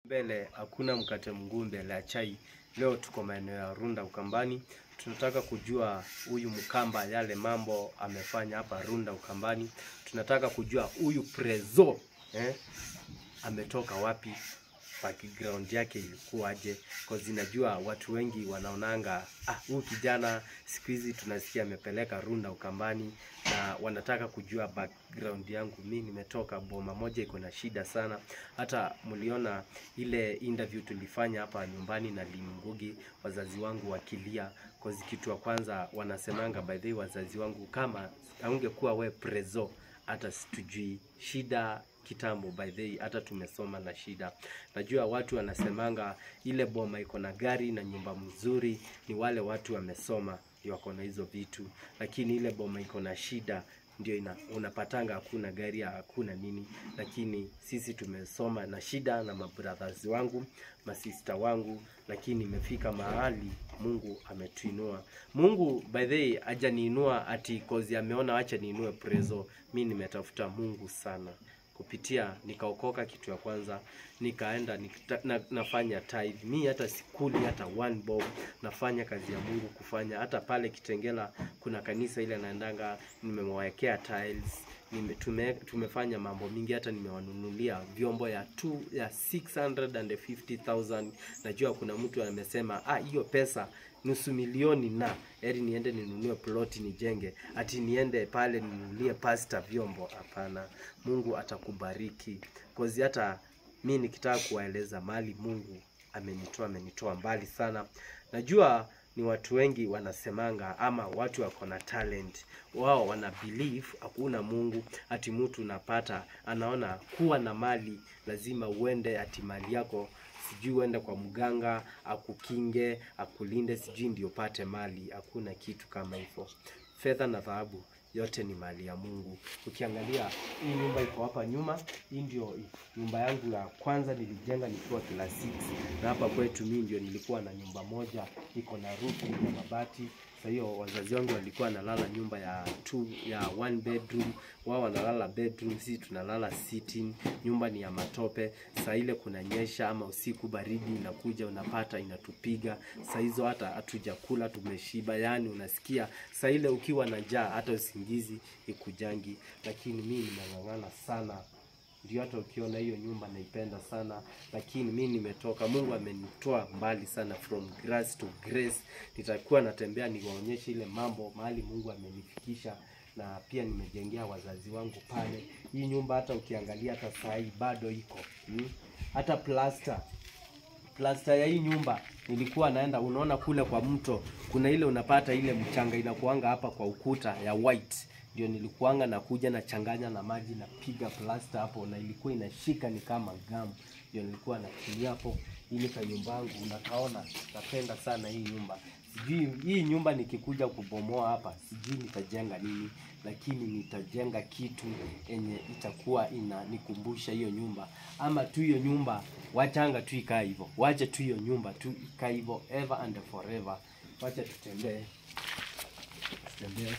Mbele hakuna mkate mguu mbele ya chai. Leo tuko maeneo ya Runda Ukambani, tunataka kujua huyu Mkamba yale mambo amefanya hapa Runda Ukambani. Tunataka kujua huyu Prezo eh, ametoka wapi, background yake ilikuwaje, cause najua watu wengi wanaonanga ah, huyu kijana siku hizi tunasikia amepeleka Runda Ukambani, na wanataka kujua background yangu. Mi nimetoka boma moja iko na shida sana. Hata mliona ile interview tulifanya hapa nyumbani na Limngugi, wazazi wangu wakilia, cause kitu ya kwanza wanasemanga, by the way, wazazi wangu, kama aungekuwa we Prezo, hata situjui shida kitambo by the way, hata tumesoma na shida. Najua watu wanasemanga ile boma iko na gari na nyumba mzuri, ni wale watu wamesoma ndio wako na hizo vitu, lakini ile boma iko na shida ndio ina, unapatanga hakuna gari hakuna nini, lakini sisi tumesoma na shida na mabrothers wangu masista wangu, lakini imefika mahali Mungu ametuinua. Mungu by the way hajaniinua ati kozi ameona acha niinue Prezo. Mi nimetafuta Mungu sana kupitia nikaokoka, kitu ya kwanza nikaenda nikita, na, nafanya tithe. Mi hata sikuli hata one bob, nafanya kazi ya Mungu kufanya. Hata pale Kitengela kuna kanisa ile naendanga, nimewawekea tiles nime, tume, tumefanya mambo mingi, hata nimewanunulia vyombo ya tu, ya 650,000. Najua kuna mtu amesema ah, hiyo pesa nusu milioni na heri niende ninunue ploti nijenge, ati niende pale ninunulie pasta vyombo. Hapana, Mungu atakubariki kozi. Hata mi nikitaka kuwaeleza mali Mungu amenitoa, amenitoa mbali sana. Najua ni watu wengi wanasemanga ama watu wako na talent wao wana believe hakuna Mungu, ati mtu unapata anaona kuwa na mali lazima uende ati mali yako sijui uende kwa mganga akukinge akulinde, sijui ndio upate mali. Hakuna kitu kama hivyo. Fedha na dhahabu yote ni mali ya Mungu. Ukiangalia hii nyumba iko hapa nyuma, hii ndio nyumba yangu ya kwanza nilijenga nikiwa class 6, na hapa kwetu mimi ndio nilikuwa na nyumba moja iko na roof ya mabati. Sasa hiyo wazazi wangu walikuwa wanalala nyumba ya two, ya one bedroom, wao wanalala bedroom, sisi tunalala sitting. Nyumba ni ya matope. Saa ile kunanyesha ama usiku baridi inakuja, unapata inatupiga. Saa hizo hata hatujakula tumeshiba, yani unasikia saa ile ukiwa na njaa hata usingizi ikujangi, lakini mimi nimeng'ang'ana sana ndio hata ukiona hiyo nyumba naipenda sana, lakini mi nimetoka. Mungu amenitoa mbali sana, from grace to grace. Nitakuwa natembea niwaonyeshe ile mambo mahali Mungu amenifikisha, na pia nimejengea wazazi wangu pale. Hii nyumba hata ukiangalia hata saa hii bado iko hmm? hata plaster plasta ya hii nyumba nilikuwa naenda, unaona kule kwa mto kuna ile unapata ile mchanga inakuanga hapa kwa ukuta ya white, ndio nilikuanga nakuja na changanya na maji napiga plasta hapo, na ilikuwa inashika ni kama gamu, ndio nilikuwa natumia hapo. Ili ka nyumba yangu unakaona, napenda sana hii nyumba. Sijui hii nyumba nikikuja kubomoa hapa, sijui nitajenga nini, lakini nitajenga kitu yenye itakuwa inanikumbusha hiyo nyumba, ama tu hiyo nyumba wachanga tu ikaa hivyo, wache tu hiyo nyumba tu ikaa hivyo ever and forever. Wacha tutembee, tutembee.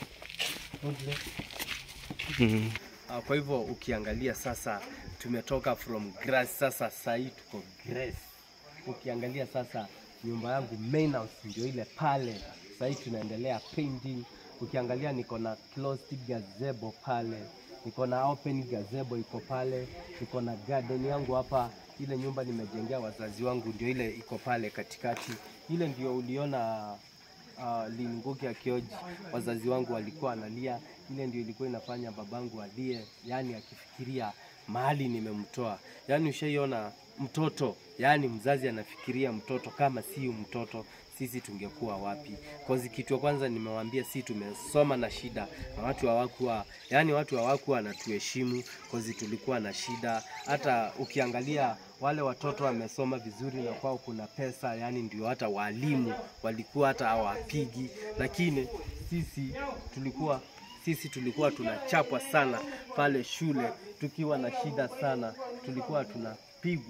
Ah, Kwa hivyo ukiangalia sasa tumetoka from grass, sasa sahii tuko grace. Ukiangalia sasa nyumba yangu main house ndio ile pale, sahii tunaendelea painting. Ukiangalia niko na closed gazebo pale, niko na open gazebo iko pale, niko na garden yangu hapa. Ile nyumba nimejengea wazazi wangu ndio ile iko pale katikati, ile ndio uliona uh, Limngugi akioji wazazi wangu walikuwa analia. Ile ndio ilikuwa inafanya babangu alie, yani akifikiria mahali nimemtoa. Yani ushaiona mtoto, yani mzazi anafikiria mtoto, kama siyo mtoto sisi tungekuwa wapi? Kozi kitu ya kwanza nimewaambia, si tumesoma na shida, na watu hawakuwa yani, watu hawakuwa wanatuheshimu kozi tulikuwa na shida. Hata ukiangalia wale watoto wamesoma vizuri na kwao kuna pesa, yani ndio hata walimu walikuwa hata hawapigi, lakini sisi tulikuwa sisi tulikuwa tunachapwa sana pale shule, tukiwa na shida sana, tulikuwa tunapigwa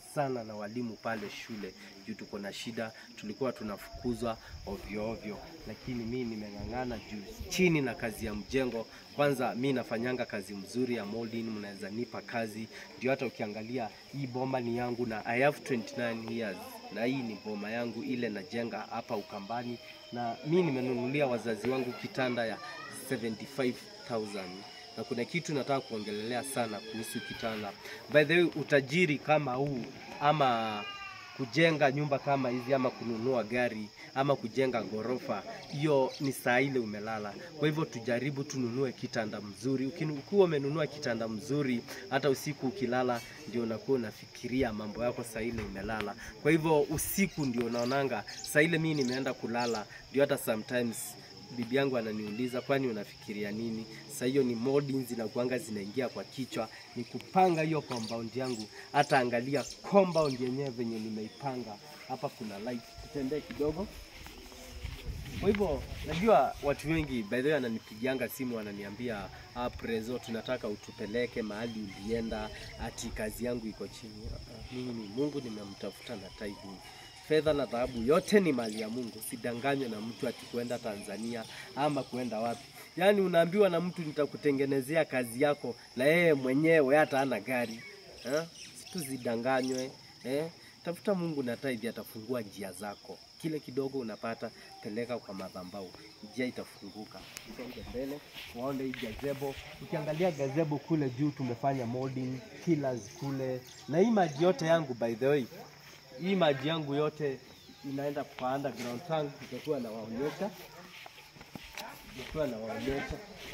sana na walimu pale shule juu tuko na shida, tulikuwa tunafukuzwa ovyo ovyo, lakini mi nimeng'ang'ana juu chini na kazi ya mjengo. Kwanza mi nafanyanga kazi mzuri ya molding, mnaweza nipa kazi ndio. Hata ukiangalia hii boma ni yangu na I have 29 years na hii ni boma yangu ile najenga hapa Ukambani, na mi nimenunulia wazazi wangu kitanda ya 75,000 na kuna kitu nataka kuongelelea sana kuhusu kitanda. By the way, utajiri kama huu ama kujenga nyumba kama hizi ama kununua gari ama kujenga ghorofa, hiyo ni saa ile umelala. Kwa hivyo tujaribu tununue kitanda mzuri. Ukinu- Ukiwa umenunua kitanda mzuri, hata usiku ukilala, ndio unakuwa unafikiria mambo yako saa ile umelala. Kwa hivyo usiku ndio unaonanga saa ile mimi nimeenda kulala, ndio hata sometimes bibi yangu ananiuliza kwani unafikiria nini? Sasa hiyo ni molding zinakuanga zinaingia kwa kichwa, ni kupanga hiyo compound yangu. Hata angalia compound yenyewe venye nimeipanga hapa, kuna light. Tutembee kidogo. Kwa hivyo najua watu wengi by the way ananipigianga simu wananiambia, ah, Prezo, tunataka utupeleke mahali ulienda, ati kazi yangu iko chini. Ah, ah, Mimi Mungu nimemtafuta na tithing. Fedha na dhahabu yote ni mali ya Mungu, sidanganywe na mtu ati kuenda Tanzania ama kuenda wapi. Yaani unaambiwa na mtu nitakutengenezea kazi yako, na yeye mwenyewe hata hana gari eh? Tuzidanganywe eh? Tafuta Mungu na tithe atafungua njia zako. Kile kidogo unapata peleka kwa madhabahu, njia itafunguka. Songe mbele, waone hii gazebo. Ukiangalia gazebo kule juu tumefanya molding pillars kule, na hii maji yote yangu by the way, hii maji yangu yote inaenda kwa underground tank, itakuwa nawaonyesha, itakuwa nawaonyesha.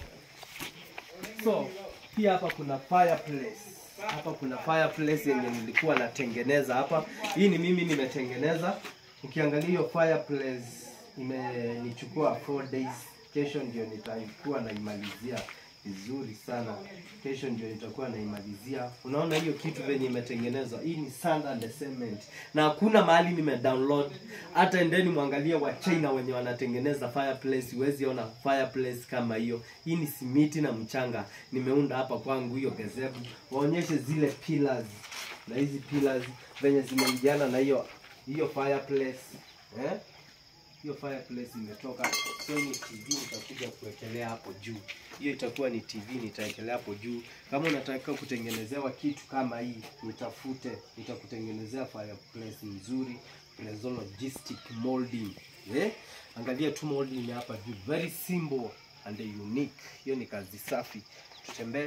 So pia hapa kuna fireplace hapa kuna fireplace yenye nilikuwa natengeneza hapa. Hii ni mimi nimetengeneza. Ukiangalia hiyo fireplace imenichukua 4 days. Kesho ndio nitakuwa naimalizia vizuri sana. Kesho ndio nitakuwa naimalizia. Unaona hiyo kitu venye imetengenezwa, hii ni sand and cement, na hakuna mahali nime download. Hata endeni mwangalie wa China wenye wanatengeneza fireplace, huwezi ona fireplace kama hiyo. Hii ni simiti na mchanga, nimeunda hapa kwangu hiyo gazebo. Waonyeshe zile pillars na hizi pillars venye zimeingiana na hiyo hiyo fireplace eh? hiyo fireplace imetoka kwenye TV, nitakuja kuwekelea hapo juu. Hiyo itakuwa ni TV, nitawekelea hapo juu. Kama unataka kutengenezewa kitu kama hii, nitafute, nitakutengenezea fireplace nzuri, Prezo Logistic Molding. Eh? Angalia tu molding hapa juu, very simple and unique. Hiyo ni kazi safi. Tutembee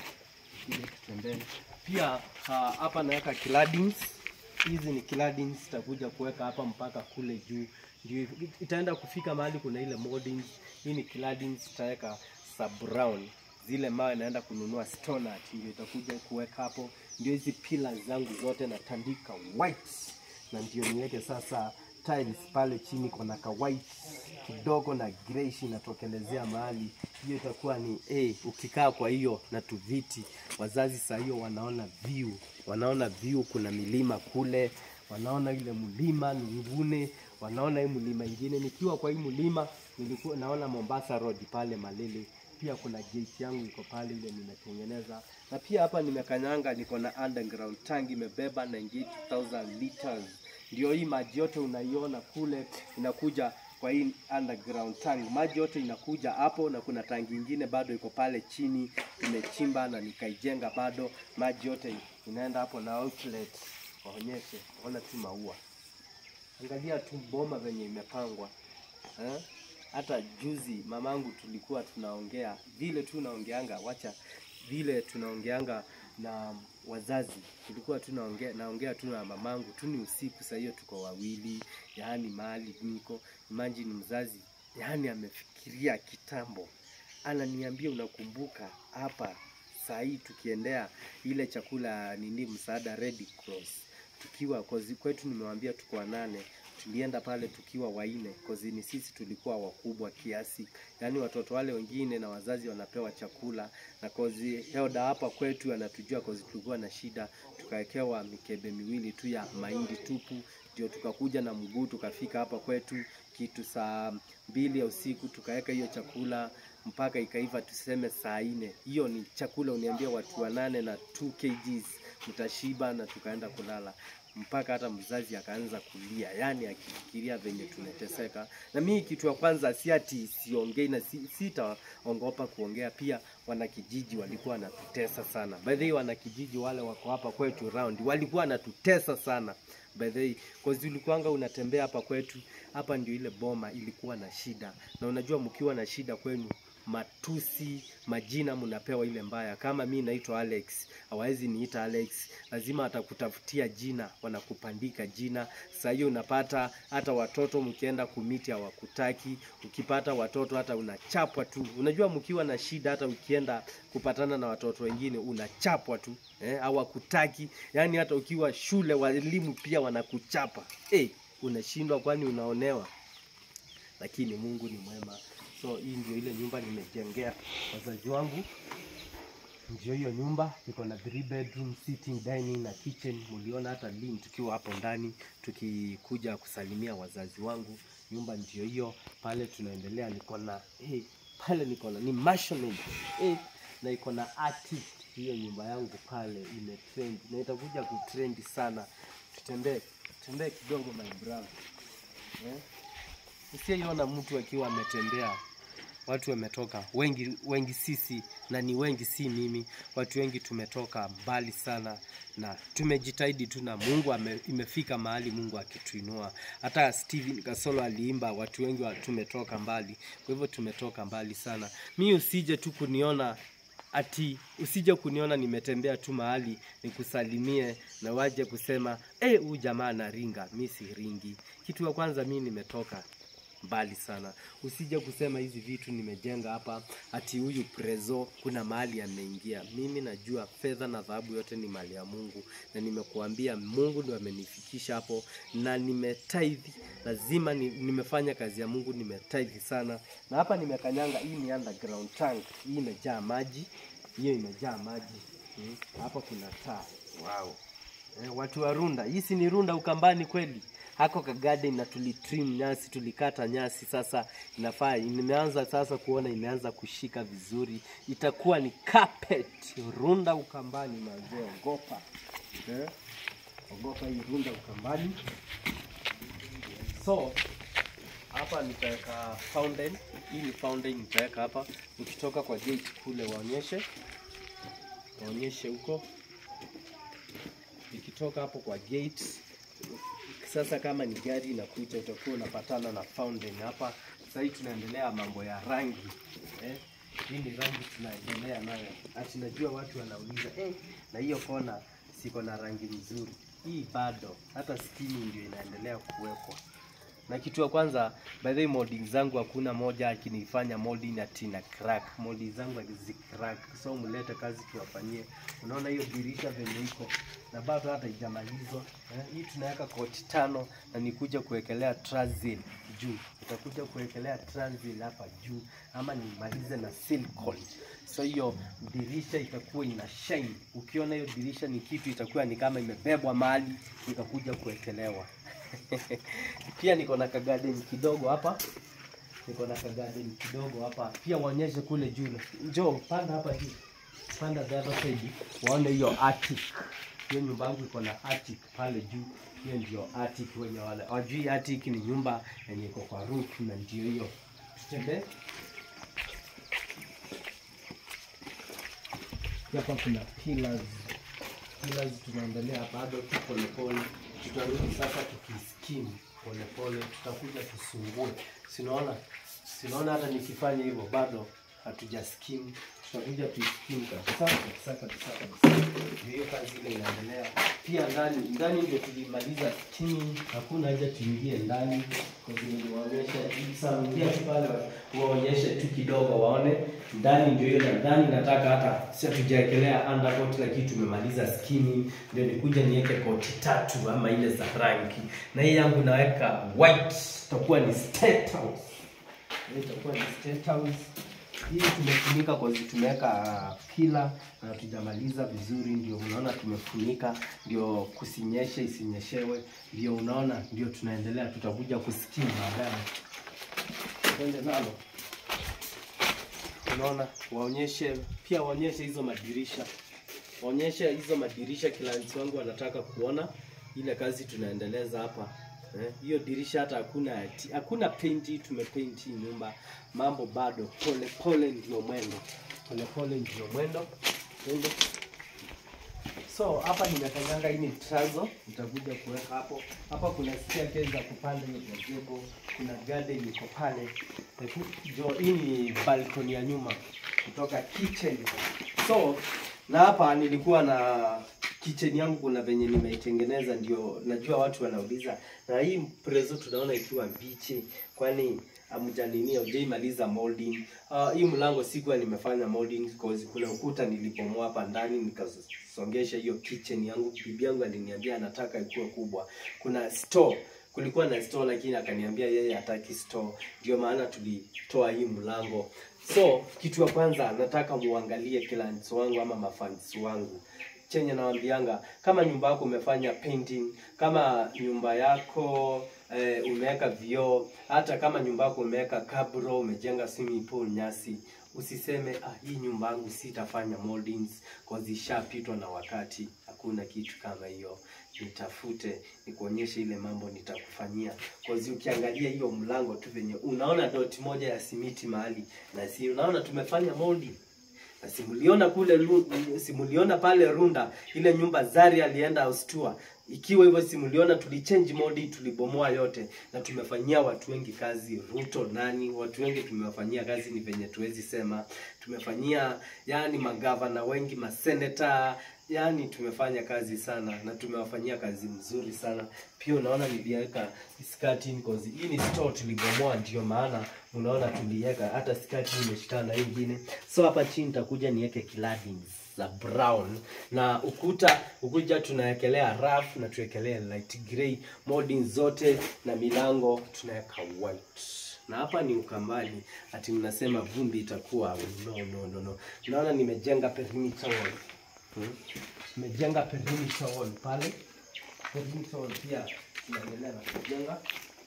ile tutembee. Pia ah, hapa naweka claddings hizi ni claddings zitakuja kuweka hapa mpaka kule juu, ndio itaenda kufika mahali kuna ile molding. Hii ni claddings tutaweka sub brown, zile mawe naenda kununua stone art, ndio itakuja kuweka hapo. Ndio hizi pillars zangu zote natandika white, na ndio niweke sasa tiles pale chini, kuna ka white kidogo na greyish inatokelezea mahali. Hiyo itakuwa ni eh, ukikaa kwa hiyo na tuviti, wazazi saa hiyo wanaona view, wanaona view, kuna milima kule, wanaona ile mlima Lungune, wanaona hii mlima ingine. Nikiwa kwa hii mlima nilikuwa naona Mombasa Road pale Malele. Pia kuna gate yangu iko pale ile nimetengeneza, na pia hapa nimekanyanga, niko na underground tank imebeba 98,000 liters. Ndio hii maji yote unaiona kule inakuja kwa hii underground tank, maji yote inakuja hapo, na kuna tangi ingine bado iko pale chini tumechimba na nikaijenga bado, maji yote inaenda hapo na outlet. Waonyeshe, ona tu maua, angalia tu boma venye imepangwa eh? Hata juzi mamangu tulikuwa tunaongea vile tu naongeanga, wacha vile tunaongeanga na wazazi, tulikuwa tunaongea naongea tu na mamangu tu, ni usiku saa hiyo tuko wawili, yaani mahali niko imagine, mzazi yaani amefikiria kitambo, ananiambia unakumbuka hapa saa hii tukiendea ile chakula nini, msaada Red Cross tukiwa kozi kwetu, nimewambia tuko wanane, tulienda pale tukiwa waine, kozi ni sisi tulikuwa wakubwa kiasi, yaani watoto wale wengine na wazazi wanapewa chakula, na kozi Helda hapa kwetu anatujua kozi tulikuwa na shida, tukawekewa mikebe miwili tu ya mahindi tupu, ndio tukakuja na mguu tukafika hapa kwetu kitu saa mbili ya usiku, tukaweka hiyo chakula mpaka ikaiva tuseme saa nne. Hiyo ni chakula uniambia watu wanane na 2 kgs mtashiba, na tukaenda kulala mpaka hata mzazi akaanza kulia, yani akifikiria venye tumeteseka. Na mimi kitu ya kwanza si ati siongei na si, sitaongopa kuongea. Pia wanakijiji walikuwa wanatutesa sana. By the way, wanakijiji wale wako hapa kwetu round walikuwa wanatutesa sana by the way, cause ulikuwanga unatembea hapa kwetu, hapa ndio ile boma ilikuwa na shida, na unajua mkiwa na shida kwenu matusi majina mnapewa ile mbaya. Kama mi naitwa Alex, hawawezi niita Alex, lazima atakutafutia jina, wanakupandika jina. Saa hiyo unapata hata watoto mkienda kumiti hawakutaki, ukipata watoto hata unachapwa tu. Unajua mkiwa na shida, hata ukienda kupatana na watoto wengine unachapwa tu eh, hawakutaki. Yani hata ukiwa shule walimu pia wanakuchapa eh, unashindwa, kwani unaonewa. Lakini Mungu ni mwema. So hii ndio ile nyumba nimejengea wazazi wangu. Ndio hiyo nyumba iko na three bedroom, sitting, dining na kitchen. Muliona hata lini tukiwa hapo ndani tukikuja kusalimia wazazi wangu. Nyumba ndio hiyo pale, tunaendelea. Niko na eh, pale niko na ni masonry eh, na iko na attic. Hiyo nyumba yangu pale imetrend na itakuja kutrend sana. Tutembee tutembee kidogo my brother eh? Usiyeiona mtu akiwa ametembea, watu wametoka wengi wengi, sisi na ni wengi, si mimi, watu wengi tumetoka mbali sana, na tumejitahidi tu, na Mungu ame, imefika mahali Mungu akituinua. Hata Steven Kasolo aliimba, watu wengi wa, tumetoka mbali. Kwa hivyo tumetoka mbali sana. Mi usije tu kuniona ati usije kuniona nimetembea tu mahali nikusalimie na waje kusema eh, huyu jamaa anaringa. Mi si ringi. Kitu ya kwanza mi nimetoka mbali sana. Usije kusema hizi vitu nimejenga hapa ati huyu prezo kuna mahali ameingia. Mimi najua fedha na dhahabu yote ni mali ya Mungu, na nimekuambia Mungu ndo amenifikisha hapo, na nimetithe. Lazima ni, nimefanya kazi ya Mungu, nimetithe sana. Na hapa nimekanyanga, hii ni underground tank, hii imejaa maji, hiyo imejaa maji hmm. Hapa kuna taa wow. Eh, watu wa Runda, hii si ni Runda Ukambani kweli? hako ka garden na tulitrim nyasi, tulikata nyasi. Sasa inafaa, nimeanza sasa kuona imeanza kushika vizuri, itakuwa ni carpet Runda Ukambani. Mazee, ogopa eh? Ogopa hii Runda Ukambani. So hapa nitaweka fountain, hii ni fountain nitaweka hapa. Ukitoka kwa gate kule waonyeshe, waonyeshe huko, ikitoka hapo kwa gate sasa kama ni gari inakuja, utakuwa unapatana na fountain hapa. Sasa hii tunaendelea mambo ya rangi eh? Hii ni rangi tunaendelea nayo, ati najua watu wanauliza eh, na hiyo kona siko na rangi nzuri. Hii bado hata skini ndio inaendelea kuwekwa na kitu ya kwanza, by the way, molding zangu hakuna moja akinifanya molding ati na crack. Molding zangu hazicrack, so mlete kazi tuwafanyie. Unaona hiyo dirisha venye iko na bado hata haijamalizwa eh. Hii tunaweka koti tano na nikuja kuwekelea transil juu, utakuja kuwekelea transil hapa juu, ama nimalize na silicone. So hiyo dirisha itakuwa ina shine. Ukiona hiyo dirisha ni kitu itakuwa ni kama imebebwa mahali ikakuja kuwekelewa pia niko na kagarden kidogo hapa, niko na kagarden kidogo hapa pia. Waonyeshe kule juu, njoo panda hapa juu, panda the other side, waone hiyo attic. Hiyo nyumba yangu iko na attic pale juu, hiyo ndio attic. Wenye wale wajui attic ni nyumba yenye iko kwa roof, na ndio hiyo. Tutembee hapa, kuna pillars pillars, tunaendelea bado tu polepole tutarudi sasa tukiskimu polepole, tutakuja tusungue. Sinaona sinaona hata nikifanya hivyo bado hatujaskimu, tutakuja tuiskimu kabisa kabisa kabisa kabisa. Ndio hiyo kazi ile inaendelea. Pia ndani ndani ndio tulimaliza skimu, hakuna haja tuingie ndani kwa sababu niliwaonyesha samia tu pale, waonyeshe tu kidogo waone ndani. Ndio hiyo ndani, nataka hata si hatujaekelea undercoat, lakini tumemaliza skini, ndio nikuja niweke koti tatu ama ile za rangi, na hii yangu naweka white, itakuwa ni state house, Hii itakuwa ni state house. Hii tumefunika kwa sababu tumeweka pila na tujamaliza vizuri, ndio unaona tumefunika, ndio kusinyeshe isinyeshewe, ndio unaona, ndio tunaendelea, tutakuja kusikimu baadaye. Twende nalo, unaona, waonyeshe pia, waonyeshe hizo madirisha onyesha hizo madirisha clients wangu wanataka kuona ile kazi tunaendeleza hapa eh, hiyo dirisha hata hakuna ati- hakuna painti tumepaint hii nyumba mambo bado pole pole ndio mwendo pole pole ndio mwendo mwendo so hapa nimekanyanga hii ni trazo nitakuja kuweka hapo hapa kuna staircase za kupanda hiyo gazebo kuna garden iko pale Hebu, jo hii ni balcony ya nyuma kutoka kitchen so na hapa nilikuwa na kitchen yangu kuna venye nimeitengeneza ndio najua watu wanauliza na hii prezo tunaona ikiwa mbichi kwani amjanini haujaimaliza molding uh, hii mlango sikuwa nimefanya molding cause kuna ukuta nilipomoa hapa ndani nikasongesha hiyo kitchen yangu bibi yangu aliniambia anataka ikuwe kubwa kuna store kulikuwa na store lakini akaniambia yeye hataki store ndio maana tulitoa hii mlango so kitu ya kwanza nataka muangalie clients wangu ama mafans wangu chenye nawambianga kama nyumba yako umefanya painting kama nyumba yako eh, umeweka vioo hata kama nyumba yako umeweka kabro umejenga swimming pool nyasi usiseme ah, hii nyumba yangu sitafanya moldings cause ishapitwa na wakati hakuna kitu kama hiyo nitafute nikuonyeshe ile mambo nitakufanyia cause ukiangalia hiyo mlango tu venye unaona doti moja ya simiti mahali na si unaona tumefanya molding na simuliona kule Lu- simuliona pale Runda ile nyumba Zari alienda austua ikiwa hivyo simuliona tulichange modi tulibomoa yote na tumefanyia watu wengi kazi Ruto nani watu wengi tumewafanyia kazi ni venye tuwezi sema tumefanyia yani magavana wengi maseneta yani tumefanya kazi sana na tumewafanyia kazi mzuri sana pia unaona niliweka skirting cause hii ni store tulibomoa ndio maana unaona tuliweka hata skirting imeshikana na hii ingine so hapa chini nitakuja niweke claddings za brown na ukuta ukuja tunawekelea raf na tuwekelee light grey molding zote na milango tunaweka white na hapa ni ukambani ati mnasema vumbi itakuwa no no no no naona nimejenga perimeter wall hmm? nimejenga perimeter wall pale perimeter wall pia tunaendelea na kujenga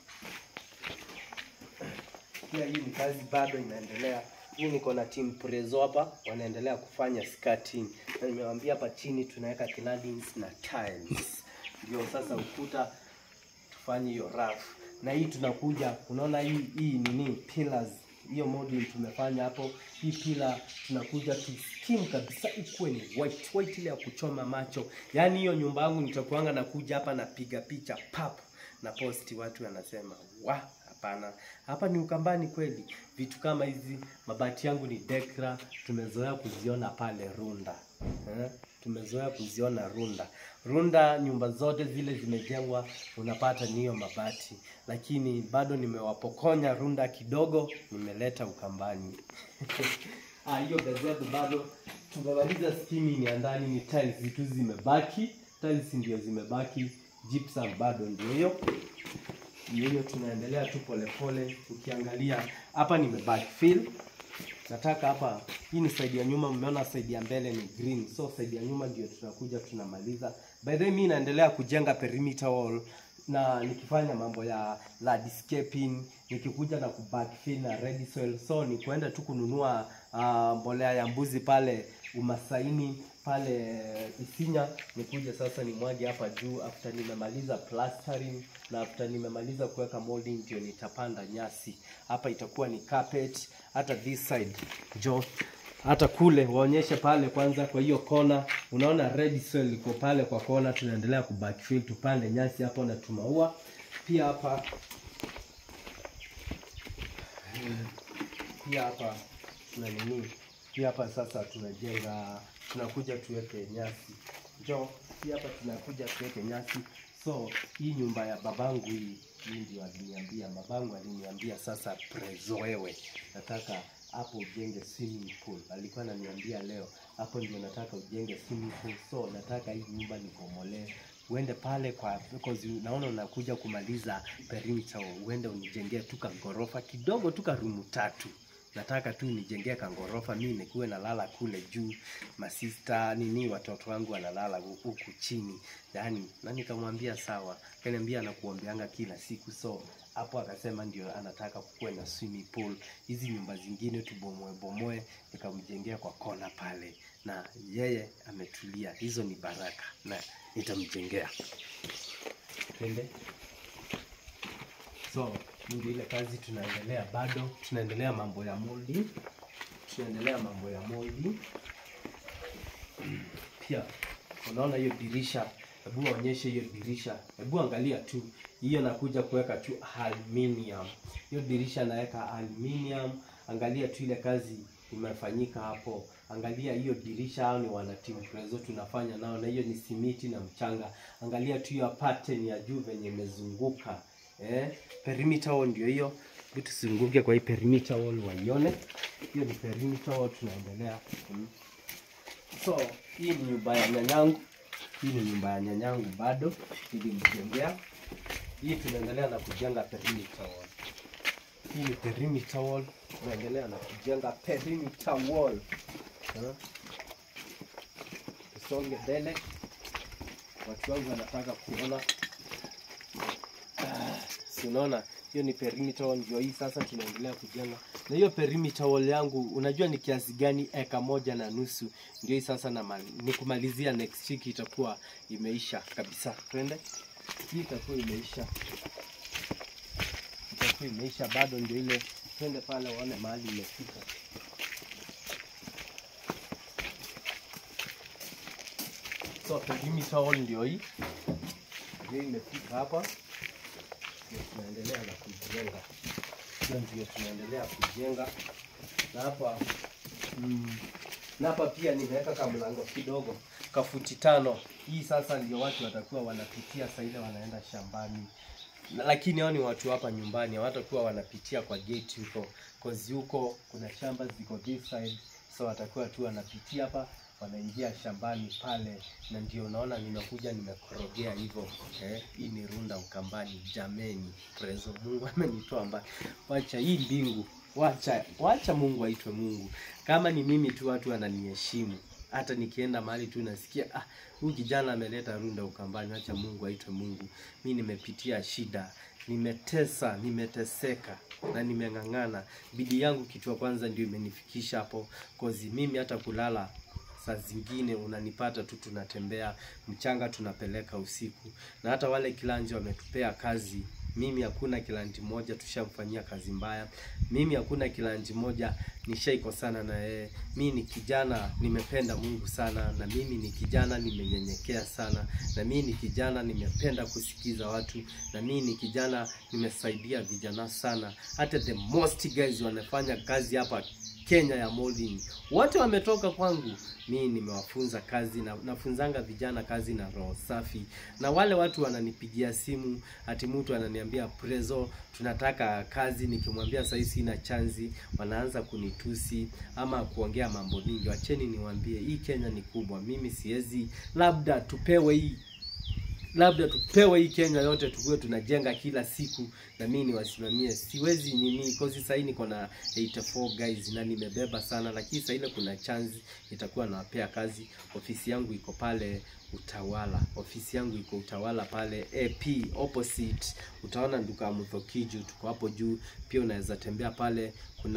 pia hii ni kazi bado inaendelea hii niko na team prezo hapa wanaendelea kufanya skirting na nimewambia hapa chini tunaweka claddings na tiles ndio sasa ukuta tufanye hiyo rafu na hii tunakuja unaona hii hii nini pillars hiyo module tumefanya hapo hii pila tunakuja tu steam kabisa ikuwe ni white white ile ya kuchoma macho yaani hiyo nyumba yangu nitakuanga nakuja hapa napiga picha pap na posti watu wanasema wa hapana hapa ni ukambani kweli vitu kama hizi mabati yangu ni dekra tumezoea kuziona pale runda eh? tumezoea kuziona runda runda nyumba zote zile zimejengwa unapata ni hiyo mabati lakini bado nimewapokonya runda kidogo nimeleta ukambani Ah, hiyo gazeti bado tumemaliza skimming ya ndani ni tiles tu zimebaki tiles ndio zimebaki gypsum bado ndio hiyo ndio hiyo tunaendelea tu polepole ukiangalia hapa nime backfill nataka hapa hii ni side ya nyuma mmeona side ya mbele ni green so side ya nyuma ndio tunakuja tunamaliza by the way mimi naendelea kujenga perimeter wall na nikifanya mambo ya landscaping nikikuja na kubackfill na ready soil so ni kuenda tu kununua uh, mbolea ya mbuzi pale umasaini pale Isinya nikuja sasa nimwage hapa juu after nimemaliza plastering na after nimemaliza kuweka molding ndio nitapanda nyasi hapa itakuwa ni carpet hata this side jo hata kule waonyeshe pale kwanza kwa hiyo kona unaona red soil iko pale kwa kona tunaendelea kubackfill tupande nyasi hapo na tumaua pia hapa pia hapa tuna nini pia hapa sasa tunajenga tunakuja tuweke nyasi jo pia hapa tunakuja tuweke nyasi so hii nyumba ya babangu hii hii ndio aliniambia babangu aliniambia sasa prezo wewe nataka hapo ujenge swimming pool alikuwa ananiambia leo hapo ndio nataka ujenge swimming pool so nataka hii nyumba nibomolee uende pale kwa because naona unakuja kumaliza perimeter wall, uende unijengee tu kagorofa kidogo tu karumu tatu nataka tu nijengee kangorofa mi nikuwe nalala kule juu masista nini watoto wangu wanalala hu- huku chini yani na nikamwambia sawa kaniambia anakuombeanga kila siku so hapo akasema ndio anataka kukuwe na swimming pool hizi nyumba zingine tubomoe bomoe nikamjengea kwa kona pale na yeye ametulia. Hizo ni baraka na nitamjengea. Twende. So ndio ile kazi tunaendelea, bado tunaendelea mambo ya molding, tunaendelea mambo ya molding pia. Unaona hiyo dirisha, hebu waonyeshe hiyo dirisha, hebu angalia tu hiyo, nakuja kuweka tu aluminium. Hiyo dirisha naweka aluminium, angalia tu ile kazi imefanyika hapo. Angalia hiyo dirisha, hao ni wana team Prezo tunafanya nao, na hiyo ni simiti na mchanga. Angalia tu hiyo pattern ya juu venye imezunguka eh, perimeter wall ndio hiyo. Hebu tuzunguke kwa hii perimeter wall waione. Hiyo ni perimeter wall tunaendelea. Mm. So hii ni nyumba ya nyanyangu, hii ni nyumba ya nyanyangu bado nilimjengea. Hii tunaendelea na kujenga perimeter wall. Hii ni perimeter wall, tunaendelea na kujenga perimeter wall. Ha? Tusonge mbele, watu wangu wanataka kuona. Ah, si unaona hiyo ni perimeter wall, ndio hii sasa tunaendelea kujenga. Na hiyo perimeter wall yangu unajua ni kiasi gani? Eka moja na nusu. Ndio hii sasa na mali, ni kumalizia next week itakuwa imeisha kabisa. Twende, hii itakuwa imeisha, itakuwa imeisha, bado ndio ile. Twende pale waone mahali imefika. So perimeter wall ndio hii, ndio imefika hapa ndio tunaendelea na kujenga. Hiyo ndio tunaendelea kujenga, na hapa mm, na hapa pia nimeweka kamlango kidogo kafuti tano. Hii sasa ndio watu watakuwa wanapitia saa ile wanaenda shambani, Na- lakini hao ni watu hapa nyumbani, hawatakuwa wanapitia kwa gate huko, cause huko kuna shamba ziko this side, so watakuwa tu wanapitia hapa wanaingia shambani pale, na ndio unaona nimekuja nimekorogea hivyo eh. Hii ni Runda Ukambani, jameni, prezo Mungu amenitoa mbali. Wacha hii mbingu, wacha wacha Mungu aitwe Mungu. Kama ni mimi tu watu wananiheshimu, hata nikienda mahali tu nasikia ah, huyu kijana ameleta Runda Ukambani, wacha Mungu aitwe Mungu. Mi nimepitia shida, nimetesa, nimeteseka na nimeng'ang'ana. Bidii yangu kitu ya kwanza ndio imenifikisha hapo, kozi mimi hata kulala saa zingine unanipata tu tunatembea mchanga tunapeleka usiku, na hata wale kilanji wametupea kazi. Mimi hakuna kilanji moja tushamfanyia kazi mbaya. Mimi hakuna kilanji moja nishaikosana na yeye. Mi ni kijana nimependa Mungu sana, na mimi ni kijana nimenyenyekea sana, na mimi ni kijana nimependa kusikiza watu, na mimi ni kijana nimesaidia vijana sana. Hata the most guys wanafanya kazi hapa Kenya ya molding wote wametoka kwangu. Mimi nimewafunza kazi na nafunzanga vijana kazi na roho safi, na wale watu wananipigia simu ati mtu ananiambia Prezo, tunataka kazi. Nikimwambia sasa sina chanzi, wanaanza kunitusi ama kuongea mambo mingi. Wacheni niwaambie, hii Kenya ni kubwa. Mimi siwezi, labda tupewe hii labda tupewe hii Kenya yote tukuwe tunajenga kila siku na mimi niwasimamie. Siwezi nini kozi sasa niko na 84 guys na nimebeba sana, lakini sasa ile kuna chance itakuwa nawapea kazi. Ofisi yangu iko pale Utawala, ofisi yangu iko Utawala pale AP opposite, utaona duka Muthokiju, tuko hapo juu. Pia unaweza tembea pale,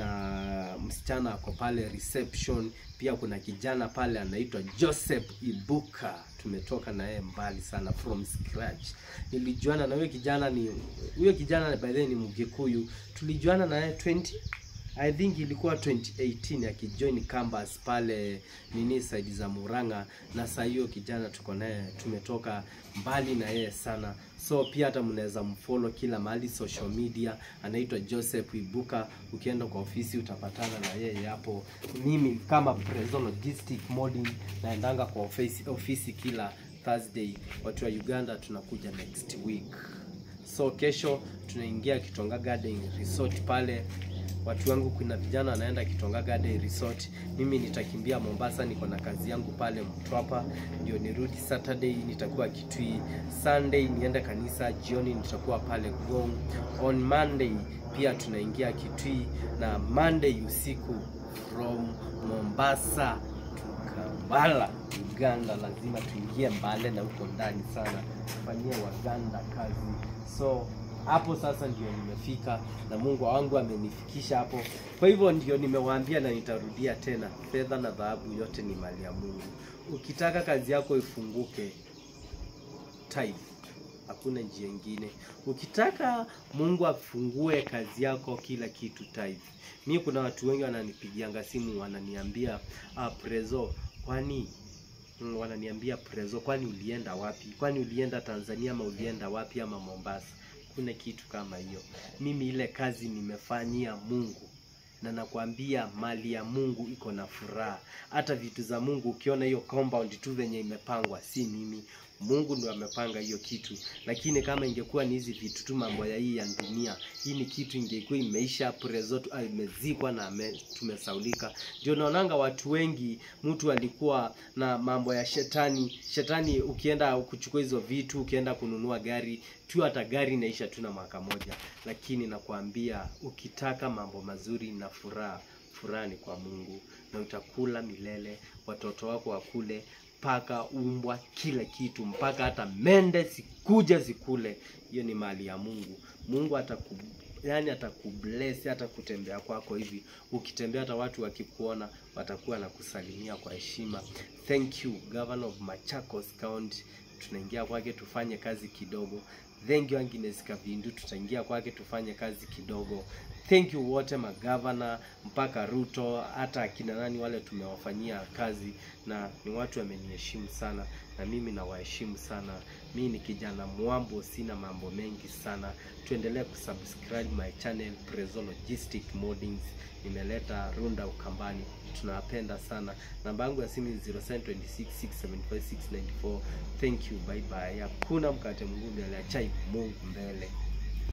kuna msichana ako pale reception, pia kuna kijana pale anaitwa Joseph Ibuka tumetoka na yeye mbali sana from scratch. Nilijuana na huyo kijana ni huyo kijana by the way ni Mgikuyu. Tulijuana na yeye 20 I think ilikuwa 2018 akijoin campus pale nini side za Murang'a, na saa hiyo kijana tuko naye tumetoka mbali na yeye sana, so pia hata mnaweza mfollow kila mahali social media, anaitwa Joseph Ibuka. Ukienda kwa ofisi utapatana na yeye hapo. Mimi kama Prezo Logistic Molding naendanga kwa ofisi, ofisi kila Thursday. Watu wa Uganda tunakuja next week, so kesho tunaingia Kitonga Garden Resort pale watu wangu, kuna vijana wanaenda Kitonga Garden Resort. Mimi nitakimbia Mombasa, niko na kazi yangu pale Mtwapa, ndio nirudi Saturday nitakuwa Kitui, Sunday niende kanisa, jioni nitakuwa pale Gong. On Monday pia tunaingia Kitui na Monday usiku from Mombasa Kampala Uganda, lazima tuingie Mbale na huko ndani sana, tufanyie Waganda kazi. So hapo sasa ndio nimefika na Mungu wangu amenifikisha hapo. Kwa hivyo ndio nimewaambia na nitarudia tena, fedha na dhahabu yote ni mali ya Mungu. Ukitaka kazi yako ifunguke, tithe. Hakuna njia ingine. Ukitaka Mungu afungue kazi yako, kila kitu tithe. Mi kuna watu wengi wananipigianga simu wananiambia ah, Prezo, kwani Mm, wananiambia Prezo, kwani ulienda wapi? Kwani ulienda Tanzania ama ulienda wapi ama Mombasa? Kuna kitu kama hiyo. Mimi ile kazi nimefanyia Mungu na nakwambia mali ya Mungu iko na furaha. Hata vitu za Mungu ukiona hiyo compound tu venye imepangwa, si mimi. Mungu ndo amepanga hiyo kitu, lakini kama ingekuwa ni hizi vitu tu, mambo ya hii ya dunia, hii ni kitu ingekuwa imeisha prezo tu, ah, imezikwa na ame, tumesaulika. Ndio naonanga watu wengi, mtu alikuwa na mambo ya shetani. Shetani ukienda kuchukua hizo vitu, ukienda kununua gari tu, hata gari inaisha tu na mwaka moja, lakini nakwambia ukitaka mambo mazuri na furaha, furaha ni kwa Mungu, na utakula milele, watoto wako wakule mpaka umbwa kila kitu, mpaka hata mende sikuja zikule. Hiyo ni mali ya Mungu. Mungu ataku yani atakubless hata kutembea kwako hivi, ukitembea hata watu wakikuona watakuwa na kusalimia kwa heshima. Thank you Governor of Machakos County, tunaingia kwake tufanye kazi kidogo. Thank you Agnes Kavindu, tutaingia kwake tufanye kazi kidogo. Thank you wote magavana mpaka Ruto, hata akina nani wale tumewafanyia kazi, na ni watu wameniheshimu sana, na mimi nawaheshimu sana. Mimi ni kijana mwambo, sina mambo mengi sana. Tuendelee kusubscribe my channel Prezo Logistic Moldings. Nimeleta Runda Ukambani, tunawapenda sana. Namba yangu ya simu ni 0726675694. Thank you, bye bye. Hakuna mkate mgumu, aliachai Mungu mbele.